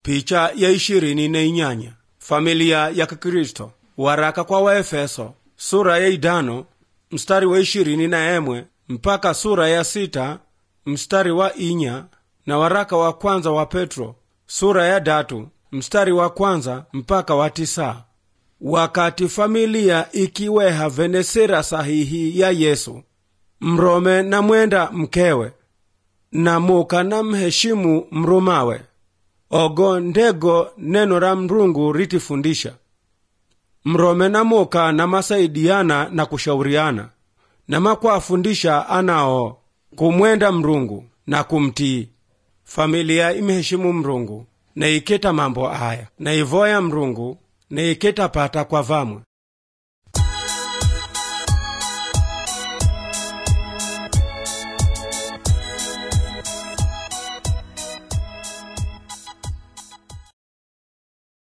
picha ya ishirini na inyanya familia ya kikristo waraka kwa waefeso sura ya idano mstari wa ishirini na emwe mpaka sura ya sita mstari wa inya na waraka wa kwanza wa petro sura ya datu mstari wa kwanza mpaka wa tisa wakati familia ikiweha venesera sahihi ya yesu mrome na mwenda mkewe na muka na mheshimu mrumawe ogo ndego neno ra mrungu ritifundisha mrome na muka na masaidiana na kushauriana na makwafundisha anao kumwenda mrungu na kumtii familia imeheshimu mrungu na iketa mambo aya na ivoya mrungu na iketa pata kwa vamwe